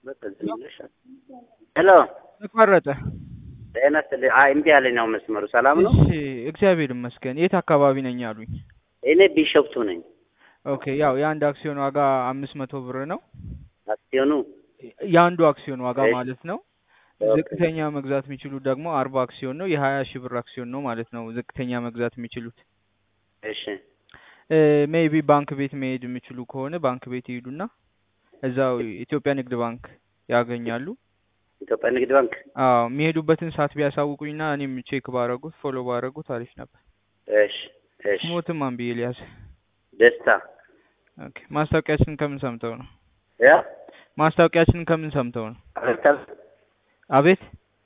ሄሎ ተቋረጠ። ጤና ይስጥልኝ። አይ እምቢ አለኝ ነው መስመሩ። ሰላም ነው? እሺ እግዚአብሔር ይመስገን። የት አካባቢ ነኝ አሉኝ? እኔ ቢሾፍቱ ነኝ። ኦኬ ያው የአንድ አክሲዮን ዋጋ አምስት መቶ ብር ነው። አክሲዮኑ የአንዱ አክሲዮን ዋጋ እሺ። ማለት ነው። ኦኬ። ዝቅተኛ መግዛት የሚችሉት ደግሞ አርባ አክሲዮን ነው። የሀያ ሺህ ብር አክሲዮን ነው ማለት ነው ዝቅተኛ መግዛት የሚችሉት። እሺ ሜይቢ ባንክ ቤት መሄድ የሚችሉ ከሆነ ባንክ ቤት ይሄዱና እዛው ኢትዮጵያ ንግድ ባንክ ያገኛሉ። ኢትዮጵያ ንግድ ባንክ። አዎ የሚሄዱበትን ሰዓት ቢያሳውቁኝና እኔም ቼክ ባረጉት ፎሎ ባረጉት አሪፍ ነበር። እሺ እሺ። ሞትም አንብዬ ሊያዝ ደስታ ኦኬ። ማስታወቂያችንን ከምን ሰምተው ነው? ያ ማስታወቂያችንን ከምን ሰምተው ነው? አቤት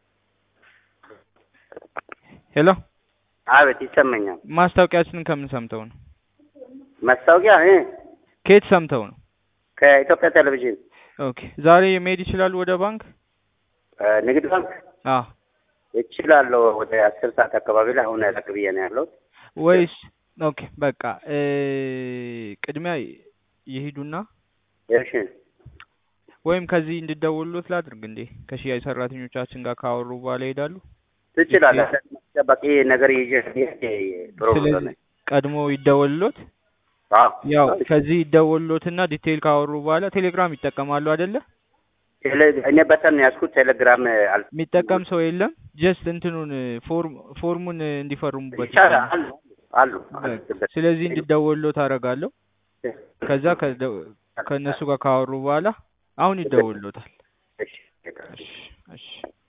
ሄሎ፣ አቤት ይሰማኛል። ማስታወቂያችንን ከምን ሰምተው ነው? ማስታወቂያ እ ከየት ሰምተው ነው? ከኢትዮጵያ ቴሌቪዥን ኦኬ። ዛሬ መሄድ ይችላሉ ወደ ባንክ? እ ንግድ ባንክ አዎ። እችላለሁ። ወደ አስር ሰዓት አካባቢ ላይ አሁን ያለቅ ብዬ ነው ያለሁት። ወይስ ኦኬ በቃ እ ቅድሚያ ይሄዱና እሺ ወይም ከዚህ እንድደውሉት ላድርግ እንዴ? ከሽያጭ ሰራተኞቻችን ጋር ካወሩ በኋላ ይሄዳሉ። ትችላለህ። በቂ ነገር ይዤ ብሄድ ጥሩ ነው። ስለዚህ ቀድሞ ይደወልሎት። አዎ ያው ከዚህ ይደወልሎትና ዲቴይል ካወሩ በኋላ ቴሌግራም ይጠቀማሉ አይደለ? ቴሌ- እኔ በተን ያዝኩት ቴሌግራም አል የሚጠቀም ሰው የለም። ጀስት እንትኑን ፎርም ፎርሙን እንዲፈርሙበት ይቻላል ይቻላል። አሉ አሉ በቃ ስለዚህ እንዲደወልሎት አደርጋለሁ። ከዛ ከደ- ከእነሱ ጋር ካወሩ በኋላ አሁን ይደወልሎታል። እሺ እሺ እሺ